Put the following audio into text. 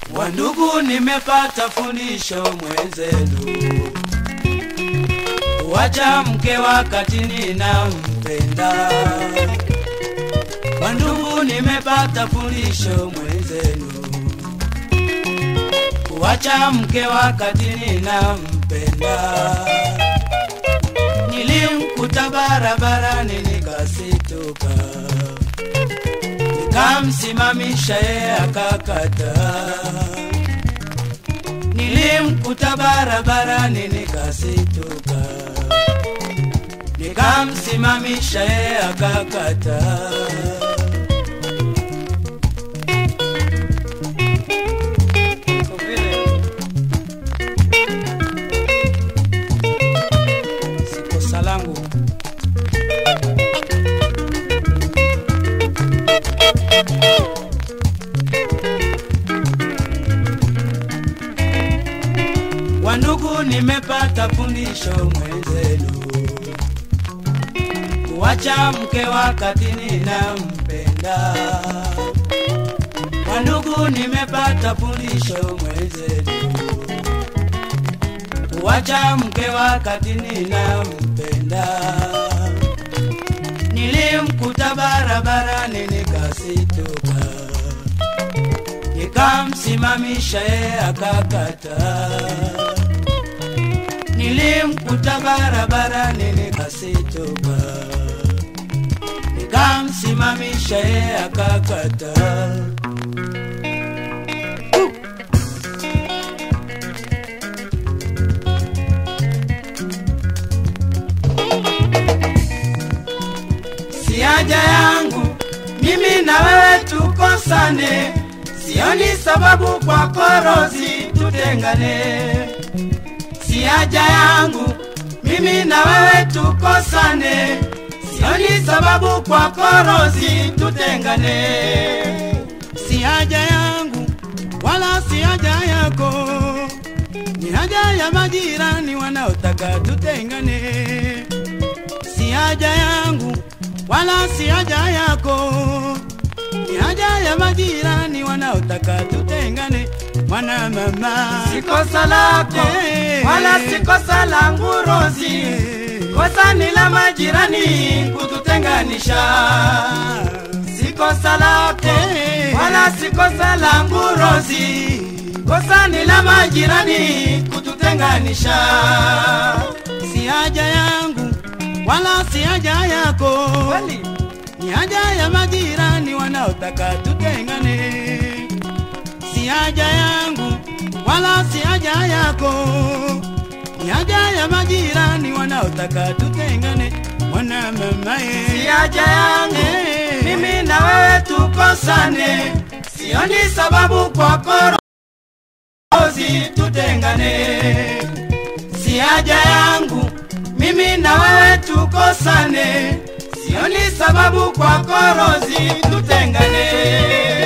Wandugu, nimepata fundisho mwenzenu, wacha mke wakati ninampenda. Wandugu, nimepata fundisho mwenzenu, wacha mke wakati ninampenda. Nilimkuta barabarani nikasituka, nikamsimamisha yeye akakata. Nilimkuta barabarani nikasituka, nikamsimamisha yeye akakata. Kwa vile si kosa langu. Wandugu, nimepata fundisho mwenzenu, kuacha mke wakati ninampenda. Wandugu, nimepata fundisho mwenzenu, kuacha mke wakati ninampenda. Nilimkuta barabarani nikasituka, nikamsimamisha yeye akakata. Nilimkuta barabarani nikasituka, nikamsimamisha yeye akakata. si haja yangu mimi na wewe tukosane, sioni sababu kwa korozi tutengane. Si haja yangu mimi na wewe tukosane, sioni sababu kwa korozi tutengane. Si haja yangu wala si haja yako, ni haja ya majirani wanaotaka tutengane si haja yangu wala si haja yako, ni haja ya majirani wanaotaka tutengane. Mwana mama, Si kosa lako Eh. wala si kosa langu Rozi, kosa ni la majirani kututenganisha. Si kosa lako Eh. wala si kosa langu Rozi, kosa ni la majirani kututenganisha. si haja yangu wala si haja yako, Kweli ni haja ya majirani wanaotaka tutengane. Si haja yangu wala si haja yako, ni haja ya majirani wanaotaka tutengane. Mwana mama, eh. si haja yangu Eh. mimi na wewe tukosane, sioni sababu kwako Rozi tutengane. Si haja yangu mimi na wewe tukosane, sioni sababu kwako Rozi tutengane.